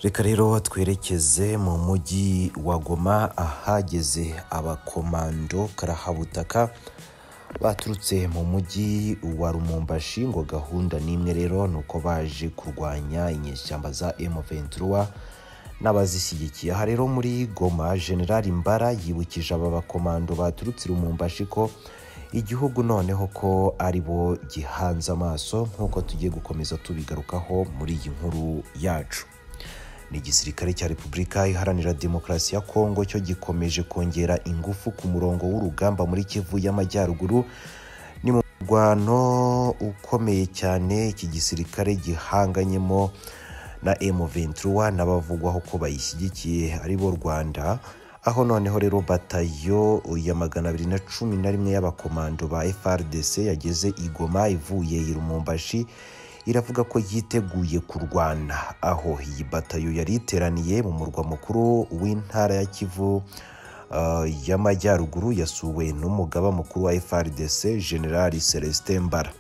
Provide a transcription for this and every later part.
reka rero twerekeze mu mujyi wa goma ahageze abakomando karahabutaka baturutse mu mujyi wa rumumbashi ngo gahunda n'imwe rero ni uko baje kurwanya inyeshyamba za M23 n'abazishyigikiye aha rero muri goma generali mbara yibukije aba bakomando baturutse i rumumbashi ko igihugu noneho ko ari bo gihanze amaso nk'uko tugiye gukomeza tubigarukaho muri iyi nkuru yacu ni igisirikare cya repubulika iharanira demokarasi ya kongo cyo gikomeje kongera ingufu ku murongo w'urugamba muri kivu y'amajyaruguru ni mu murwano ukomeye cyane iki gisirikare gihanganyemo na M23 n'abavugwaho ko bayishyigikiye ari bo Rwanda aho noneho rero batayo ya magana abiri na cumi na rimwe y'abakomando ba FRDC yageze igoma ivuye i Rumumbashi iravuga ko yiteguye kurwana aho iyi batayo yari iteraniye mu murwa mukuru w'intara ya kivu uh, y'amajyaruguru yasuwe n'umugaba mukuru wa frdc generali celestin mbara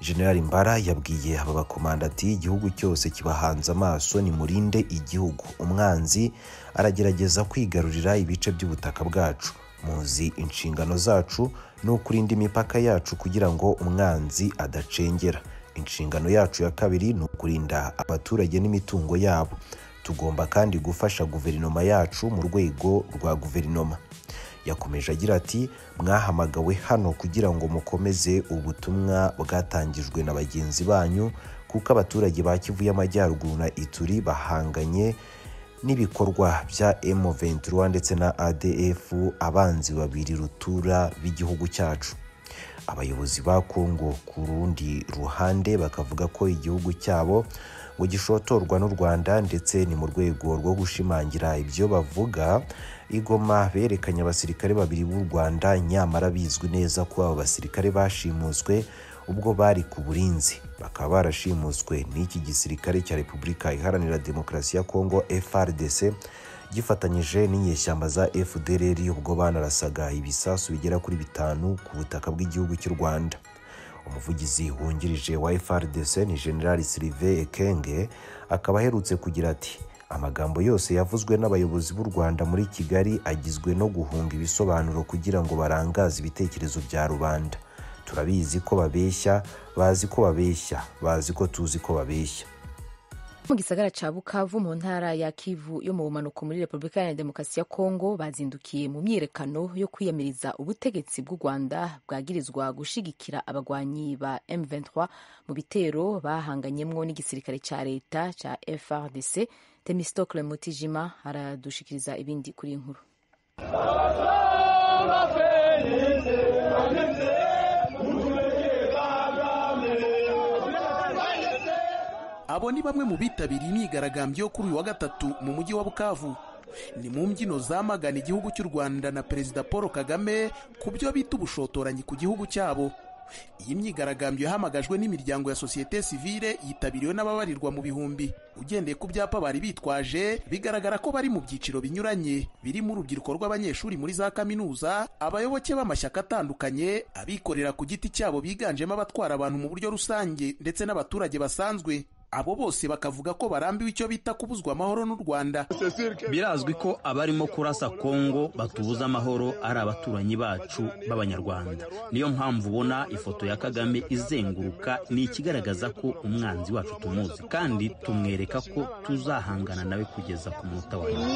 generali mbara yabwiye aba bakomanda ati igihugu cyose kibahanze amaso nimurinde igihugu umwanzi aragerageza kwigarurira ibice by'ubutaka bwacu muzi inshingano zacu ni ukurinda imipaka yacu kugira ngo umwanzi adacengera inshingano yacu ya kabiri ni ukurinda abaturage n'imitungo yabo tugomba kandi gufasha guverinoma yacu mu rwego rwa guverinoma yakomeje agira ati mwahamagawe hano kugira ngo mukomeze ubutumwa bwatangijwe na bagenzi banyu kuko abaturage ba kivu y'amajyaruguru na ituri bahanganye n'ibikorwa bya M23 ndetse na ADF abanzi babiri rutura b'igihugu cyacu abayobozi ba Kongo ku rundi ruhande bakavuga ko igihugu cyabo ngo gishotorwa n'u Rwanda ndetse ni mu rwego rwo gushimangira ibyo bavuga igoma berekanye abasirikare babiri b'u Rwanda nyamara bizwi neza ko aba basirikare bashimuswe ubwo bari ku burinzi bakaba barashimuswe n'iki gisirikare cya repubulika iharanira demokarasi ya kongo frdc gifatanyije n'inyeshyamba za fdrr ubwo banarasaga ibisasu bigera kuri bitanu ku butaka bw'igihugu cy'u rwanda umuvugizi wungirije wa frdc ni generali silive ekenge akaba aherutse kugira ati amagambo yose yavuzwe n'abayobozi b'u rwanda muri kigali agizwe no guhunga ibisobanuro kugira ngo barangaze ibitekerezo bya rubanda turabizi ko babeshya bazi ko babeshya bazi ko tuzi ko babeshya mu gisagara ca bukavu mu ntara ya kivu yo mu bumanuko muri repubulika iharanira demokarasi ya kongo bazindukiye mu myiyerekano yo kwiyamiriza ubutegetsi bw'u rwanda bwagirizwa gushigikira abagwanyi ba m23 mu bitero bahanganyemwo n'igisirikare ca leta ca frdc temistocle mutijima aradushikiriza ibindi kuri iyi nkuru abo ni bamwe mu bitabiriye imyigaragambyo yo kuri uyu wa gatatu mu mujyi wa bukavu ni mu mbyino zamagana igihugu cy'u rwanda na perezida paul kagame ku byo bita ubushotoranyi ku gihugu cyabo iyi myigaragambyo yahamagajwe n'imiryango ya sosiyete sivile yitabiriwe n'ababarirwa mu bihumbi ugendeye ku byapa bari bitwaje bigaragara ko bari mu byiciro binyuranye birimo urubyiruko rw'abanyeshuri muri za kaminuza abayoboke b'amashyaka atandukanye abikorera ku giti cyabo biganjemo abatwara abantu mu buryo rusange ndetse n'abaturage basanzwe abo bose bakavuga ko barambiwe icyo bita kubuzwa amahoro n'u rwanda birazwi ko abarimo kurasa kongo batubuza amahoro ari abaturanyi bacu b'abanyarwanda niyo mpamvu ubona ifoto ya kagame izenguruka ni ikigaragaza ko umwanzi wacu tumuzi kandi tumwereka ko tuzahangana nawe kugeza ku munota wa nyuma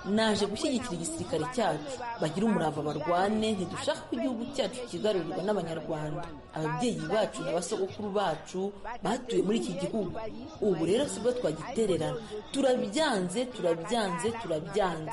naje gushyigikira igisirikare cyacu bagira umurava barwane ntidushaka ko igihugu cyacu kigarurirwa n'abanyarwanda ababyeyi bacu na basogokuru bacu batuye muri iki gihugu ubu rero si bwo twagitererana turabyanze turabyanze turabyanze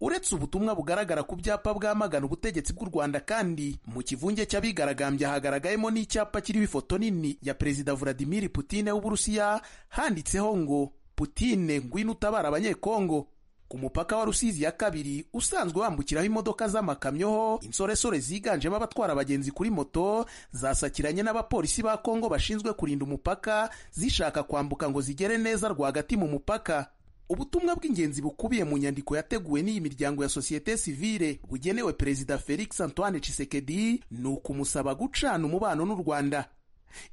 uretse ubutumwa bugaragara ku byapa bwamagana ubutegetsi bw'u rwanda kandi mu kivunge cy'abigaragambya hagaragayemo n'icyapa kiriho ifoto nini ya perezida vladimir putine w'uburusiya handitseho ngo putine ngwino utabara abanyekongo ku mupaka wa rusizi ya kabiri usanzwe wambukiraho imodoka z'amakamyo ho insoresore ziganjemo abatwara abagenzi kuri moto zasakiranye n'abapolisi ba kongo bashinzwe kurinda umupaka zishaka kwambuka ngo zigere neza rwagati mu mupaka ubutumwa bw'ingenzi bukubiye mu nyandiko yateguwe n'iyi miryango ya sosiyete sivile bugenewe perezida felix antoine chisekedi ni ukumusaba gucana umubano n'u rwanda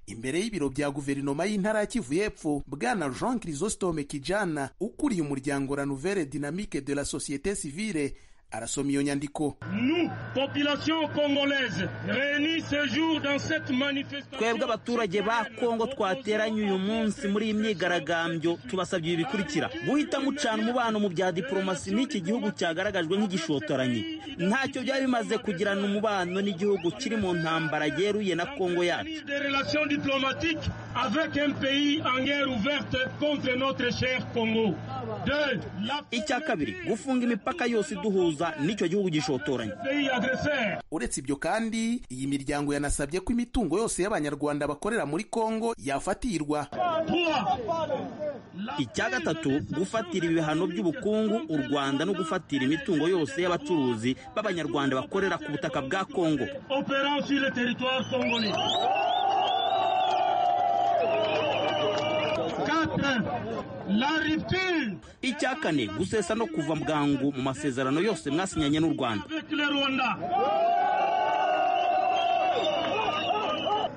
imbere y'ibiro bya guverinoma y'intara ya kivu y'epfo bwana jean chrysostome kijana ukuriye umuryango la nouvelle dynamique de la société civile arasoma iyo nyandiko Nous, population congolaise, réunis ce jour dans cette twebwe manifestation. abaturage ba kongo twateranye uyu munsi muri iyi myigaragambyo tubasabye ibi bikurikira guhita mucana umubano mu bya diporomasi n'iki gihugu cyagaragajwe nk'igishotoranye ntacyo byari bimaze kugirana umubano n'igihugu kiri mu ntambara yeruye na kongo yacu Ni des relations diplomatiques avec un pays en guerre ouverte contre notre cher Congo. Deux, la icya kabiri gufunga imipaka yose iduhuza n'icyo gihugu gishotoranye pays agresseur. uretse ibyo kandi iyi miryango yanasabye ko imitungo yose y'abanyarwanda bakorera muri kongo yafatirwa Trois, icya gatatu gufatira ibihano by'ubukungu u rwanda no gufatira imitungo yose y'abacuruzi b'abanyarwanda bakorera ku butaka bwa kongo opérant sur le territoire congolais. Quatre, la rupture icya kane gusesa no kuva bwangu mu masezerano yose mwasinyanye n'u rwanda avec le Rwanda.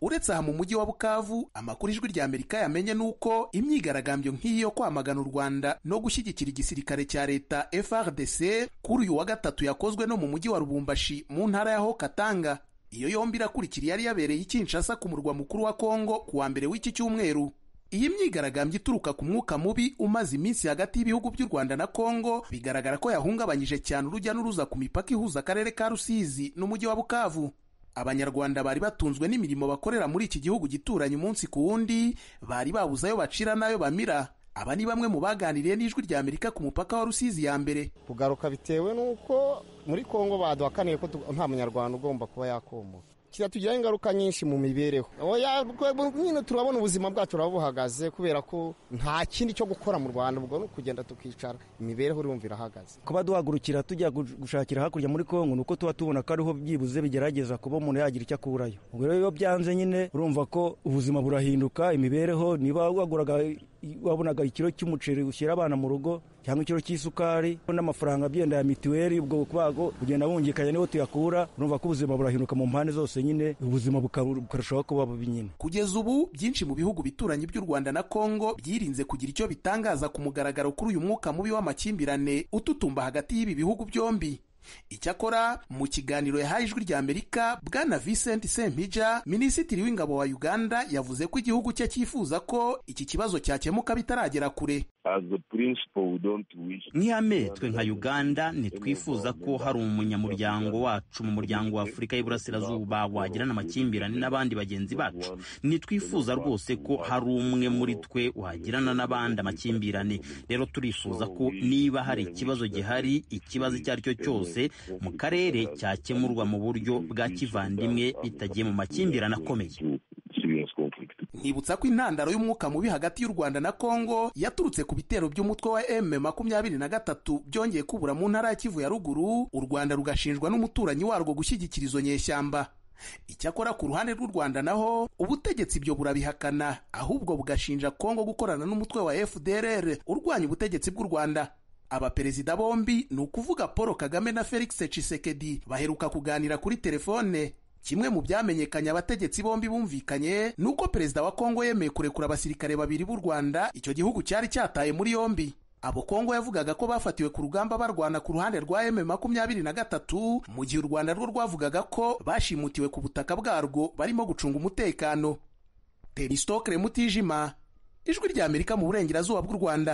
uretse aha mu mujyi wa bukavu amakuru ijwi rya amerika yamenye ni uko imyigaragambyo nk'iyi yo kwamagana u rwanda no gushyigikira igisirikare cya leta frdc kuri uyu wa gatatu yakozwe no mu mujyi wa rubumbashi mu ntara ya hokatanga iyo yombi irakurikira yari yabereye i kinshasa ku murwa mukuru wa kongo ku wa mbere w'iki cyumweru iyi myigaragambyo ituruka ku mwuka mubi umaze iminsi hagati y'ibihugu by'u rwanda na kongo bigaragara ko yahungabanyije cyane urujya n'uruza ku mipaka ihuza akarere ka rusizi n'umujyi wa bukavu abanyarwanda bari batunzwe n'imirimo bakorera muri iki gihugu gituranye umunsi ku wundi bari babuze ayo bacira n'ayo bamira aba ni bamwe mu baganiriye n'ijwi rya amerika ku mupaka wa rusizi ya mbere kugaruka bitewe n'uko muri kongo baduhakaniye ko tu- nta munyarwanda ugomba kuba yakomoka kiratugiraho ingaruka nyinshi mu mibereho Oya, rwe- nyine turabona ubuzima bwacu turabuhagaze kubera ko nta kindi cyo gukora mu rwanda ubwo ni ukugenda tukicara imibereho urumva irahagaze kuba duhagurukira tujya gush- gushakira hakurya muri kongo ni uko tuba tubona ko ariho byibuze bigerageza kuba umuntu yagira icyo akurayo ubwo rero iyo byanze nyine urumva ko ubuzima burahinduka imibereho niba waguraga wabonaga ikiro cy'umuceri ushyira abana mu rugo cyangwa ikiro cy'isukari n'amafaranga agenda ya mituweli ubwo kwago ugenda wungikanya niho tuyakura urumva ko ubuzima burahinduka mu mpande zose nyine ubuzima buka- bukarushaho kuba bubi nyine kugeza ubu byinshi mu bihugu bituranye by'u rwanda na kongo byirinze kugira icyo bitangaza ku mugaragaro kuri uyu mwuka mubi w'amakimbirane ututumba hagati y'ibi bihugu byombi icyakora mu kiganiro yahaye ijwi rya amerika bwana vincent sempija minisitiri w'ingabo wa uganda yavuze ko igihugu cye cyifuza ko iki kibazo cyakemuka bitaragera kure as a principle, we don't wish. nk'ihame twe nka uganda ntitwifuza ko hari umunyamuryango wacu mu muryango wa afurika y'iburasirazuba wagirana amakimbirane n'abandi bagenzi bacu ntitwifuza rwose ko hari umwe muri twe wagirana n'abandi amakimbirane rero turifuza ko niba hari ikibazo gihari ikibazo icyo ari cyo cyose mu karere cyakemurwa mu buryo bwa kivandimwe bitagiye mu makimbirane akomeye To serious conflict. Nibutsa ko intandaro y'umwuka mubi hagati y'u Rwanda na Kongo yaturutse ku bitero by'umutwe wa M23 byongeye kubura mu ntara ya Kivu ya ruguru, u Rwanda rugashinjwa n'umuturanyi warwo gushyigikira izo nyeshyamba. Icyakora ku ruhande rw'u Rwanda naho ubutegetsi ibyo burabihakana ahubwo bugashinja Kongo gukorana n'umutwe wa FDLR urwanya ubutegetsi bw'u Rwanda. Abaperezida bombi ni ukuvuga Paul Kagame na Felix Tshisekedi baheruka kuganira kuri telefone kimwe mu byamenyekanye abategetsi bombi bumvikanye ni uko perezida wa kongo yemeye kurekura abasirikare babiri b'u rwanda icyo gihugu cyari cyataye muri yombi abo kongo yavugaga ko bafatiwe ku rugamba barwana ku ruhande rwa m makumyabiri na gatatu mu gihe u rwanda rwo rwavugaga ko bashimutiwe ku butaka bwarwo barimo gucunga umutekano teristokere mutijima ijwi ry'amerika mu burengerazuba bw'u rwanda